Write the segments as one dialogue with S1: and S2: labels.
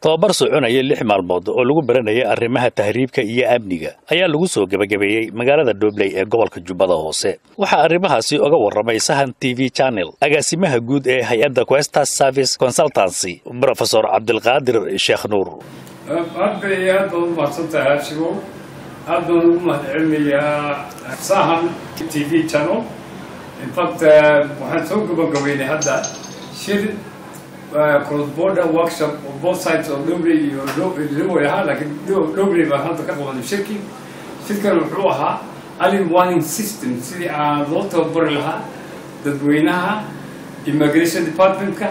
S1: tababar soconaya lix maalmood oo lagu baranayay arrimaha tahriibka iyo amniga ayaa lagu soo gebagabeeyey magaalada dhobley ee gobolka jubbada hoose waxaa arrimahaasi oga warramay sahan t v channel agaasimaha guud ee hay-adda questas service consultancy brofesor cabdilqaadir sheekh nuur
S2: aad bay aad baad u mahadsantahay aashigo aad baan ugu mahadcelinayaa sahan t v channel infact waxaan soo gabagabeynay hadda shir cross border workshop oo both sides oo dhobley iyo liwoy ahaa laakiin dhobley baan hadda ka qabanay shirki shirkan wuxuu ahaa early warning system sidii aan loo tababari lahaa dadweynaha immigration departmentka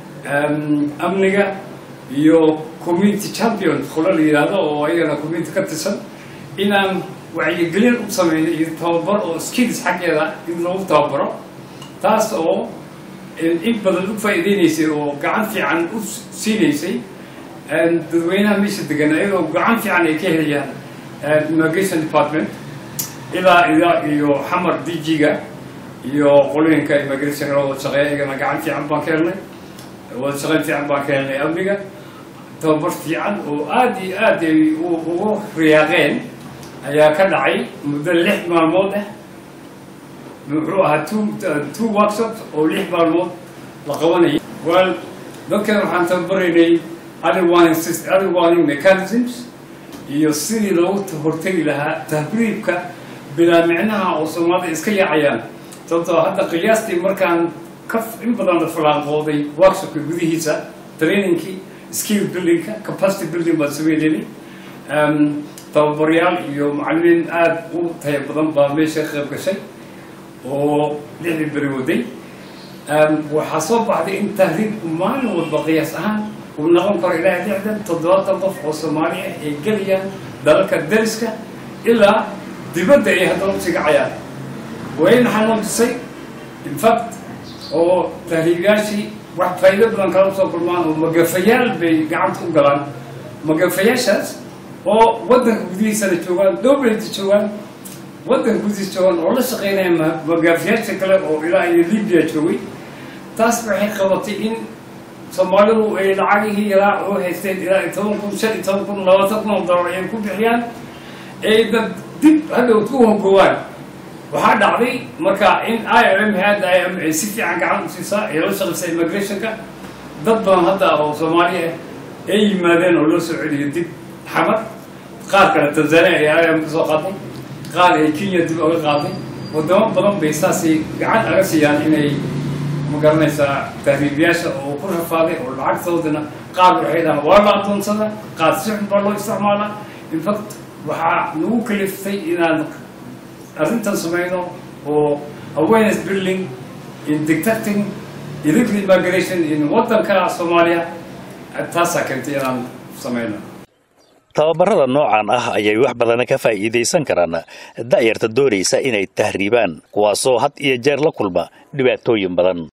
S2: amniga iyo community champion qola la yidhaahdo oo ayagana community ka tirsan inaan wacyigelin u sameynay iyo tababar oo skills xaggeeda in lagu tababaro taas oo in badan u faa'iideynaysay oo gacan fiican u siinaysay dadweynaha meesha degan ayagoo gacan fiican ay ka helayaan immigration department ilaa ilaa iyo xamar d g-ga iyo qolooyinka immigration wada shaqeeya ayagana gacan fiican baan ka helnay wada shaqeyn fiican baan ka helnay amniga tababar fiican oo aada iyo aad ay ugu riyaaqeen ayaa ka dhacay muddo lix maalmood ah muxuu ahaa two two workshops oo lix maalmood la qabanayay well dadkan waxaan tababaraynay early warning system early warning mechanisms iyo sidii loogu hortegi lahaa tahriibka bilaa micnaha oo soomaalida iska yaacayaan sababtoo hadda qiyaastii markaan ka in badan la falaanqooday workshopka gudihiisa trainingkii skill buildingka capacity building baan sameynayni tababaryaal iyo macallimiin aada u taya badan baa meesha ka qayb gashay oo lixdii beri waday waxaa soo baxday in tahriibku maalin walba qiyaas ahaan uu noqon karo ilaa lixdan toddobaatan qof oo soomaali ah ay gelayaan dalalka dariska ilaa dibadda ay haddana usii kacayaan wayn waxaa tusay infact oo tahriibiyaashii wax faa'iido badan kala soo kulmaan oo magafayaal bay gacanta u galaan magafayaashaas oo waddanka gudihiisana joogaan dhobleyta joogaan waddanka gudihiisa joogaan oo la shaqeynaya magaafiyaasha kale oo ilaa iyo libya joogay taas waxay qabatay in soomaalidu ay lacagihii ilaa oo haysteen ilaa iyo toban kun shan iyo toban kun labaatan kun oo dollar ay ku bixiyaan ay dad dib hadhowd ku hogowaan waxaa dhacday marka in i o m hadda i m ay si fiican gacan u siisaa ay la shaqaysa immigrationka dad badan hadda oo soomaali ah ay yimaadeen oo loo soo celiyo dib xamar qaar kale tanzania ay i m ka soo qaaday qaar ay kenya dib oga qaaday wadamo badan bay saasay gacan aga siiyaan inay magaranaysaa tahriibiyaasha oo ku rafaaday oo lacagtoodana qaar waxay dhahaan waa la adoonsada qaar si xun baa loo isticmaalaa infact waxaa nagu kaliftay inaan arrintan sameyno oo awareness building in detecting illegal immigration in waddanka soomaaliya taasaa keentay inaan sameyno
S1: tababarada noocan ah ayay wax badana ka faa'iidaysan karaan da'yarta doonaysa inay tahriibaan kuwaasoo had iyo jeer la kulma dhibaatooyin badan